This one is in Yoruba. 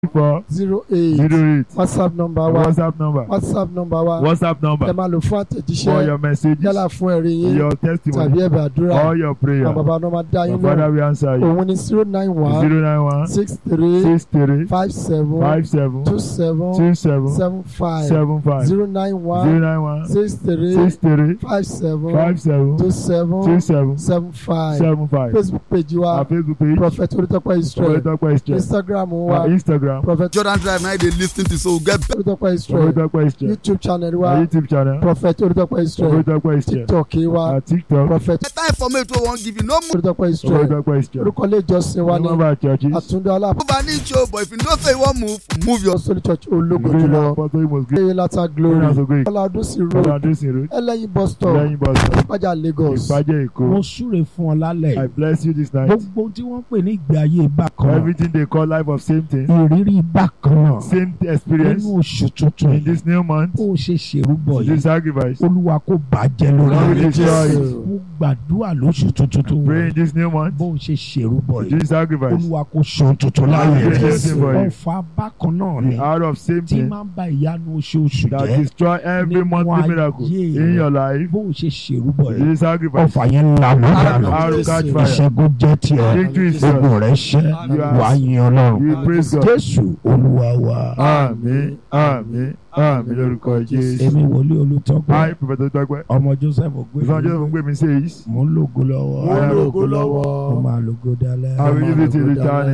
four zero eight zero eight whatsapp number wa whatsapp number whatsapp number wa whatsapp ẹ number máa lò fún for àtẹ̀jíṣẹ́ your messages yálà fún ẹ̀rí yín your tàbí testimony ẹ̀bẹ̀ àdúrà all your prayer àwọn bàbá náà máa dá your yín father lóhùn will answer you òun ni zero nine one zero nine one six three six three five seven five seven two seven two seven seven five seven five zero nine zero one nine one six three six three five seven five seven two two seven seven seven five seven five facebook page wa our facebook page prophet Olútọ́pẹ́ Israel Olutọpẹ Israel instagram wa our instagram prophet jordan drive na you dey lis ten to so get Olútọ́pẹ́ Israel Olutọpẹ Israel youtube channel our wa youtube channel prophet Olútọ́pẹ́ Israel Olutọpẹ Israel tiktok wa our tiktok prophet better information wey we wan give you no move Olútọ́pẹ́ Israel Olutọpẹ Israel orúkọ ilé ìjọsìn wa ní number churches àtúndé aláàbò an inch o but if you know say you wan move move your. sólì church ológo green jùlọ apostle most green ẹyẹ lata glory green aso green ọlọ́dúnsì road ọlọdúnsìn road ẹlẹ́yin bus stop lẹ́yìn bus stop ìpájà lagos ìpàjẹ́ èkó mo súre fún ọ lálẹ́ i yìí. bless you this night gbogbo tí wọ́n pè ní ìgbé ayé bákan náà everything they call life of same thing ìrírí bákan náà same experience nínú oṣù tuntun in yìí this new month bó o ṣe ṣèrúbọ this yìí sacrifice olúwa kò bàjẹ́ lórí Lord, rẹ̀. we destroy it. mo gbàdúrà lóṣù tuntun tó pray wọ̀ in this new month bó o ṣe ṣèrúbọ yìí this sacrifice olúwa kò sọ tuntun Lord, láyé we rẹ̀ bless you for you ọ̀fà bákan náà ni the hour of same tí thing máa ń ba ìyanu oṣooṣù that jẹ́ destroy every nínú monthly miracle ayé in rẹ̀. your life bó o ṣe ṣèrúbọ yìí this sacrifice ọ̀fà yẹn lànà dànù hour catch fire ìṣẹ́gun jẹ́ tiẹ̀ victory is yours ogun rẹ̀ ṣẹ́ You are- wà á yin ọlọ́run we praise God jésù olúwa wa àmín àmín àmín lórúkọ Jésù èmi wòlíì olùtọ́gbọ́n hi prophet Olutọpẹ ọmọ joseph ìfọ̀n ògbé jẹ́ fún gbé mi says mò ń lògo lọ́wọ́ I am lógo lọ́wọ́ mo máa lògo dálẹ́. I will give it to the channel